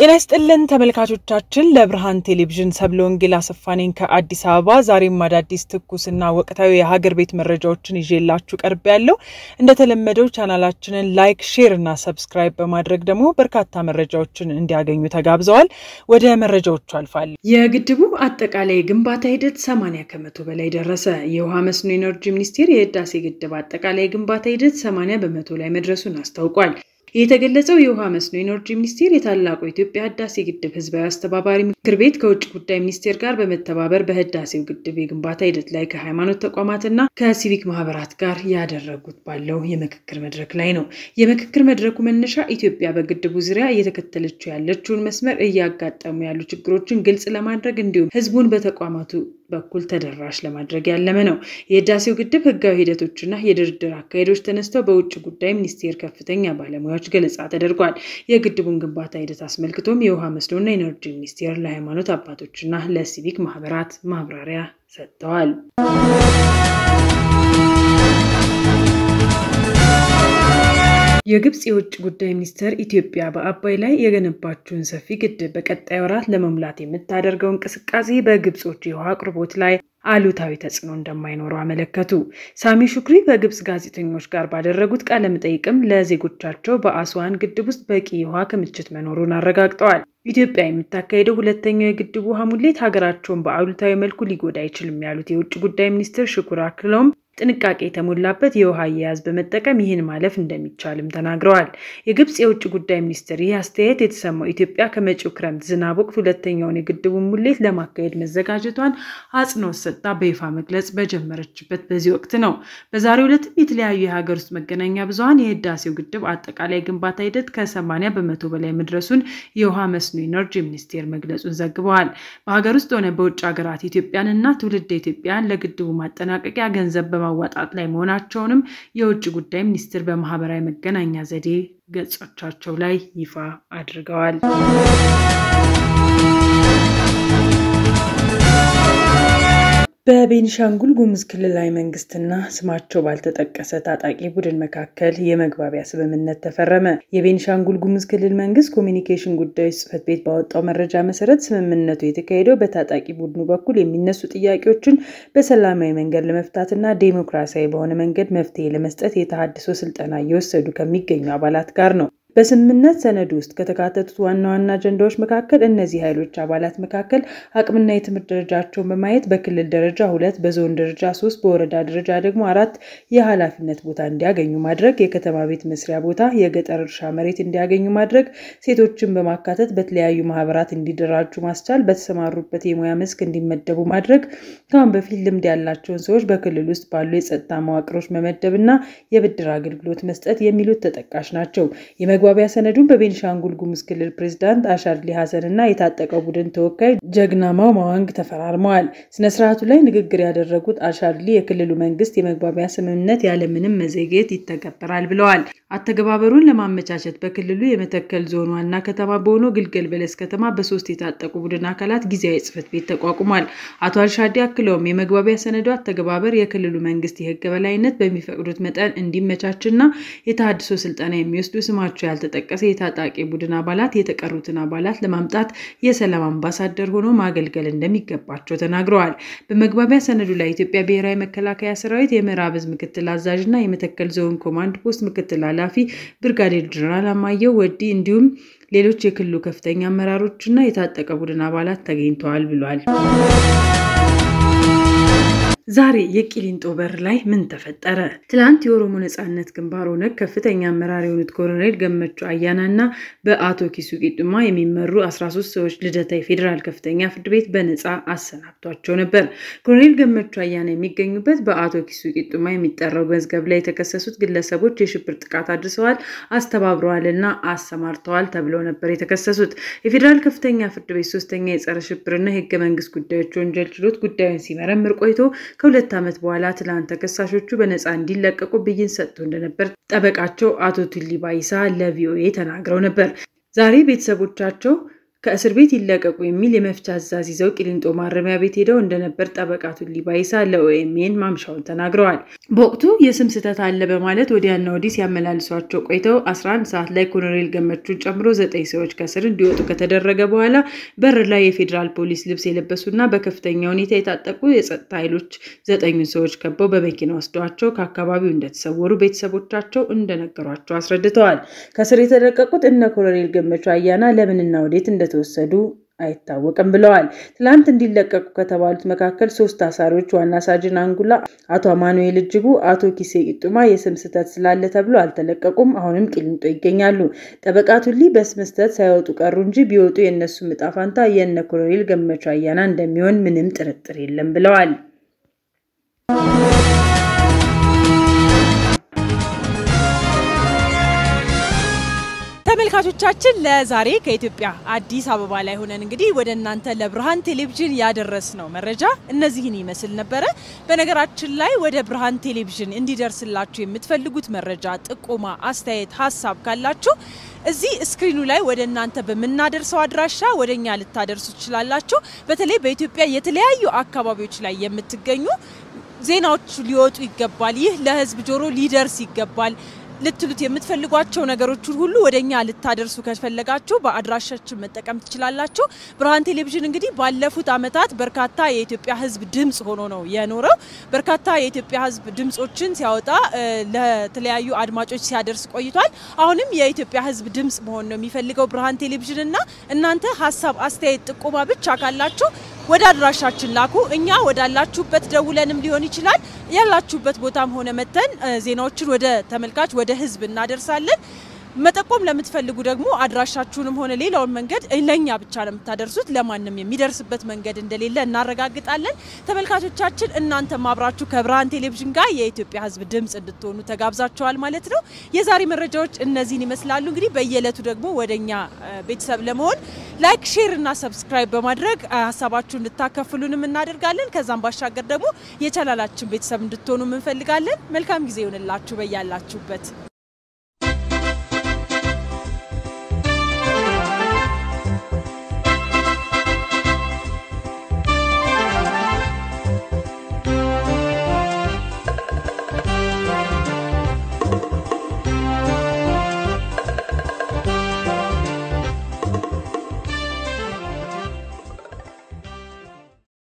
ጤና ይስጥልን ተመልካቾቻችን፣ ለብርሃን ቴሌቪዥን ሰብለ ወንጌል አሰፋ ነኝ ከአዲስ አበባ። ዛሬም አዳዲስ ትኩስና ወቅታዊ የሀገር ቤት መረጃዎችን ይዤላችሁ ቀርብ ያለው እንደተለመደው ቻናላችንን ላይክ፣ ሼር እና ሰብስክራይብ በማድረግ ደግሞ በርካታ መረጃዎችን እንዲያገኙ ተጋብዘዋል። ወደ መረጃዎቹ አልፋል። የግድቡ አጠቃላይ ግንባታ ሂደት 80 ከመቶ በላይ ደረሰ። የውሃ መስኖ ኢነርጂ ሚኒስቴር የህዳሴ ግድብ አጠቃላይ ግንባታ ሂደት 80 በመቶ ላይ መድረሱን አስታውቋል። የተገለጸው የውሃ መስኖ ኢነርጂ ሚኒስቴር የታላቁ የኢትዮጵያ ህዳሴ ግድብ ህዝባዊ አስተባባሪ ምክር ቤት ከውጭ ጉዳይ ሚኒስቴር ጋር በመተባበር በህዳሴው ግድብ የግንባታ ሂደት ላይ ከሃይማኖት ተቋማትና ከሲቪክ ማህበራት ጋር ያደረጉት ባለው የምክክር መድረክ ላይ ነው። የምክክር መድረኩ መነሻ ኢትዮጵያ በግድቡ ዙሪያ እየተከተለችው ያለችውን መስመር እያጋጠሙ ያሉ ችግሮችን ግልጽ ለማድረግ እንዲሁም ህዝቡን በተቋማቱ በኩል ተደራሽ ለማድረግ ያለመ ነው። የህዳሴው ግድብ ህጋዊ ሂደቶችና የድርድር አካሄዶች ተነስተው በውጭ ጉዳይ ሚኒስቴር ከፍተኛ ባለሙያዎች ገለጻ ተደርጓል። የግድቡን ግንባታ ሂደት አስመልክቶም የውሃ መስኖና ኢነርጂ ሚኒስቴር ለሃይማኖት አባቶችና ለሲቪክ ማህበራት ማብራሪያ ሰጥተዋል። የግብፅ የውጭ ጉዳይ ሚኒስትር ኢትዮጵያ በአባይ ላይ የገነባችውን ሰፊ ግድብ በቀጣይ ወራት ለመሙላት የምታደርገው እንቅስቃሴ በግብጾች የውሃ አቅርቦት ላይ አሉታዊ ተጽዕኖ እንደማይኖረው አመለከቱ። ሳሚ ሹክሪ በግብፅ ጋዜጠኞች ጋር ባደረጉት ቃለ መጠይቅም ለዜጎቻቸው በአስዋን ግድብ ውስጥ በቂ የውሃ ክምችት መኖሩን አረጋግጠዋል። ኢትዮጵያ የምታካሄደው ሁለተኛው የግድቡ ውሃ ሙሌት ሀገራቸውን በአሉታዊ መልኩ ሊጎዳ አይችልም ያሉት የውጭ ጉዳይ ሚኒስትር ሽኩር አክለውም ጥንቃቄ የተሞላበት የውሃ አያያዝ በመጠቀም ይህን ማለፍ እንደሚቻልም ተናግረዋል። የግብፅ የውጭ ጉዳይ ሚኒስትር ይህ አስተያየት የተሰማው ኢትዮጵያ ከመጪው ክረምት ዝናብ ወቅት ሁለተኛውን የግድቡን ሙሌት ለማካሄድ መዘጋጀቷን አጽንኦት ሰጥታ በይፋ መግለጽ በጀመረችበት በዚህ ወቅት ነው። በዛሬው ዕለትም የተለያዩ የሀገር ውስጥ መገናኛ ብዙኃን የህዳሴው ግድብ አጠቃላይ ግንባታ ሂደት ከ80 በመቶ በላይ መድረሱን የውሃ መስኖ ኢነርጂ ሚኒስቴር መግለጹን ዘግበዋል። በሀገር ውስጥ ሆነ በውጭ ሀገራት ኢትዮጵያንና ትውልደ ኢትዮጵያን ለግድቡ ማጠናቀቂያ ገንዘብ በማዋጣት ላይ መሆናቸውንም የውጭ ጉዳይ ሚኒስቴር በማህበራዊ መገናኛ ዘዴ ገጾቻቸው ላይ ይፋ አድርገዋል። በቤኒሻንጉል ጉሙዝ ክልላዊ መንግስትና ስማቸው ባልተጠቀሰ ታጣቂ ቡድን መካከል የመግባቢያ ስምምነት ተፈረመ። የቤኒሻንጉል ጉሙዝ ክልል መንግስት ኮሚኒኬሽን ጉዳዮች ጽሕፈት ቤት ባወጣው መረጃ መሰረት ስምምነቱ የተካሄደው በታጣቂ ቡድኑ በኩል የሚነሱ ጥያቄዎችን በሰላማዊ መንገድ ለመፍታትና ዴሞክራሲያዊ በሆነ መንገድ መፍትሄ ለመስጠት የተሃድሶ ስልጠና እየወሰዱ ከሚገኙ አባላት ጋር ነው። በስምምነት ሰነዱ ውስጥ ከተካተቱት ዋና ዋና አጀንዳዎች መካከል እነዚህ ኃይሎች አባላት መካከል አቅምና የትምህርት ደረጃቸውን በማየት በክልል ደረጃ ሁለት፣ በዞን ደረጃ ሶስት፣ በወረዳ ደረጃ ደግሞ አራት የኃላፊነት ቦታ እንዲያገኙ ማድረግ፣ የከተማ ቤት መስሪያ ቦታ፣ የገጠር እርሻ መሬት እንዲያገኙ ማድረግ፣ ሴቶችን በማካተት በተለያዩ ማህበራት እንዲደራጁ ማስቻል፣ በተሰማሩበት የሙያ መስክ እንዲመደቡ ማድረግ፣ ከአሁን በፊት ልምድ ያላቸውን ሰዎች በክልል ውስጥ ባሉ የጸጥታ መዋቅሮች መመደብ እና የብድር አገልግሎት መስጠት የሚሉት ተጠቃሽ ናቸው። የመግባቢያ ሰነዱን በቤኒሻንጉል ጉሙዝ ክልል ፕሬዚዳንት አሻድሊ ሀሰን እና የታጠቀው ቡድን ተወካይ ጀግናማው ማዋንግ ተፈራርመዋል። ስነስርዓቱ ላይ ንግግር ያደረጉት አሻድሊ የክልሉ መንግስት የመግባቢያ ስምምነት ያለምንም መዘግየት ይተገበራል ብለዋል። አተገባበሩን ለማመቻቸት በክልሉ የመተከል ዞን ዋና ከተማ በሆነው ግልገል በለስ ከተማ በሶስት የታጠቁ ቡድን አካላት ጊዜያዊ ጽሕፈት ቤት ተቋቁሟል። አቶ አልሻዲ አክለውም የመግባቢያ ሰነዱ አተገባበር የክልሉ መንግስት የህግ በላይነት በሚፈቅዱት መጠን እንዲመቻችና የተሃድሶ ስልጠና የሚወስዱ ስማቸው ያልተጠቀሰ የታጣቂ ቡድን አባላት የተቀሩትን አባላት ለማምጣት የሰላም አምባሳደር ሆኖ ማገልገል እንደሚገባቸው ተናግረዋል። በመግባቢያ ሰነዱ ላይ የኢትዮጵያ ብሔራዊ መከላከያ ሰራዊት የምዕራብ ዕዝ ምክትል አዛዥ እና የመተከል ዞን ኮማንድ ፖስት ምክትል ኃላፊ ብርጋዴር ጀነራል አማየው ወዲ እንዲሁም ሌሎች የክልሉ ከፍተኛ አመራሮችና የታጠቀ ቡድን አባላት ተገኝተዋል ብሏል። ዛሬ የቂሊንጦ በር ላይ ምን ተፈጠረ? ትላንት የኦሮሞ ነጻነት ግንባር ኦነግ ከፍተኛ አመራር የሆኑት ኮሎኔል ገመቹ አያና እና በአቶ ኪሱ ቂጡማ የሚመሩ 13 ሰዎች ልደታ የፌዴራል ከፍተኛ ፍርድ ቤት በነፃ አሰናብቷቸው ነበር። ኮሎኔል ገመቹ አያና የሚገኙበት በአቶ ኪሱ ቂጡማ የሚጠራው መዝገብ ላይ የተከሰሱት ግለሰቦች የሽብር ጥቃት አድርሰዋል፣ አስተባብረዋል እና አሰማርተዋል ተብለው ነበር የተከሰሱት። የፌዴራል ከፍተኛ ፍርድ ቤት ሶስተኛ የጸረ ሽብርና የህገ መንግስት ጉዳዮች ወንጀል ችሎት ጉዳዩን ሲመረምር ቆይቶ ከሁለት ዓመት በኋላ ትላንት ተከሳሾቹ በነፃ እንዲለቀቁ ብይን ሰጥቶ እንደነበር ጠበቃቸው አቶ ቱሊ ባይሳ ለቪኦኤ ተናግረው ነበር። ዛሬ ቤተሰቦቻቸው ከእስር ቤት ይለቀቁ የሚል የመፍቻ ትዕዛዝ ይዘው ቂሊንጦ ማረሚያ ቤት ሄደው እንደነበር ጠበቃ ቱሊ ባይሳ ለኦኤምኤን ማምሻውን ተናግረዋል። በወቅቱ የስም ስህተት አለ በማለት ወዲያና ወዲህ ሲያመላልሷቸው ቆይተው 11 ሰዓት ላይ ኮሎኔል ገመቹን ጨምሮ ዘጠኝ ሰዎች ከእስር እንዲወጡ ከተደረገ በኋላ በር ላይ የፌዴራል ፖሊስ ልብስ የለበሱና በከፍተኛ ሁኔታ የታጠቁ የጸጥታ ኃይሎች ዘጠኙን ሰዎች ከበው በመኪና ወስደዋቸው ከአካባቢው እንደተሰወሩ ቤተሰቦቻቸው እንደነገሯቸው አስረድተዋል። ከእስር የተለቀቁት እነ ኮሎኔል ገመቹ አያና ለምንና ወዴት እንደተወሰዱ አይታወቅም ብለዋል። ትላንት እንዲለቀቁ ከተባሉት መካከል ሶስት አሳሪዎች ዋና ሳጅን አንጉላ፣ አቶ አማኑኤል እጅጉ፣ አቶ ኪሴ ቂጡማ የስም ስህተት ስላለ ተብሎ አልተለቀቁም። አሁንም ቂሊንጦ ይገኛሉ። ጠበቃ ቱሊ በስም ስህተት ሳይወጡ ቀሩ እንጂ ቢወጡ የእነሱ ዕጣ ፈንታ የእነ ኮሎኔል ገመቹ አያና እንደሚሆን ምንም ጥርጥር የለም ብለዋል። ተመልካቾቻችን ለዛሬ ከኢትዮጵያ አዲስ አበባ ላይ ሆነን እንግዲህ ወደ እናንተ ለብርሃን ቴሌቪዥን ያደረስነው መረጃ እነዚህን ይመስል ነበረ። በነገራችን ላይ ወደ ብርሃን ቴሌቪዥን እንዲደርስላችሁ የምትፈልጉት መረጃ፣ ጥቆማ፣ አስተያየት፣ ሀሳብ ካላችሁ እዚህ ስክሪኑ ላይ ወደ እናንተ በምናደርሰው አድራሻ ወደ እኛ ልታደርሱ ትችላላችሁ። በተለይ በኢትዮጵያ የተለያዩ አካባቢዎች ላይ የምትገኙ ዜናዎች ሊወጡ ይገባል፣ ይህ ለሕዝብ ጆሮ ሊደርስ ይገባል ልትሉት የምትፈልጓቸው ነገሮችን ሁሉ ወደ እኛ ልታደርሱ ከፈለጋችሁ በአድራሻችን መጠቀም ትችላላችሁ። ብርሃን ቴሌቪዥን እንግዲህ ባለፉት ዓመታት በርካታ የኢትዮጵያ ሕዝብ ድምፅ ሆኖ ነው የኖረው። በርካታ የኢትዮጵያ ሕዝብ ድምፆችን ሲያወጣ ለተለያዩ አድማጮች ሲያደርስ ቆይቷል። አሁንም የኢትዮጵያ ሕዝብ ድምፅ መሆን ነው የሚፈልገው ብርሃን ቴሌቪዥን እና እናንተ ሀሳብ፣ አስተያየት፣ ጥቆማ ብቻ ካላችሁ ወደ አድራሻችን ላኩ። እኛ ወዳላችሁበት ደውለንም ሊሆን ይችላል ያላችሁበት ቦታም ሆነ መተን ዜናዎችን ወደ ተመልካች ወደ ህዝብ እናደርሳለን። መጠቆም ለምትፈልጉ ደግሞ አድራሻችሁንም ሆነ ሌላውን መንገድ ለእኛ ብቻ ነው የምታደርሱት። ለማንም የሚደርስበት መንገድ እንደሌለ እናረጋግጣለን። ተመልካቾቻችን እናንተም አብራችሁ ከብርሃን ቴሌቪዥን ጋር የኢትዮጵያ ህዝብ ድምፅ እንድትሆኑ ተጋብዛችኋል ማለት ነው። የዛሬ መረጃዎች እነዚህን ይመስላሉ። እንግዲህ በየዕለቱ ደግሞ ወደ እኛ ቤተሰብ ለመሆን ላይክ፣ ሼር እና ሰብስክራይብ በማድረግ ሀሳባችሁ እንድታከፍሉንም እናደርጋለን። ከዛም ባሻገር ደግሞ የቻናላችን ቤተሰብ እንድትሆኑ እንፈልጋለን። መልካም ጊዜ ይሆንላችሁ በያላችሁበት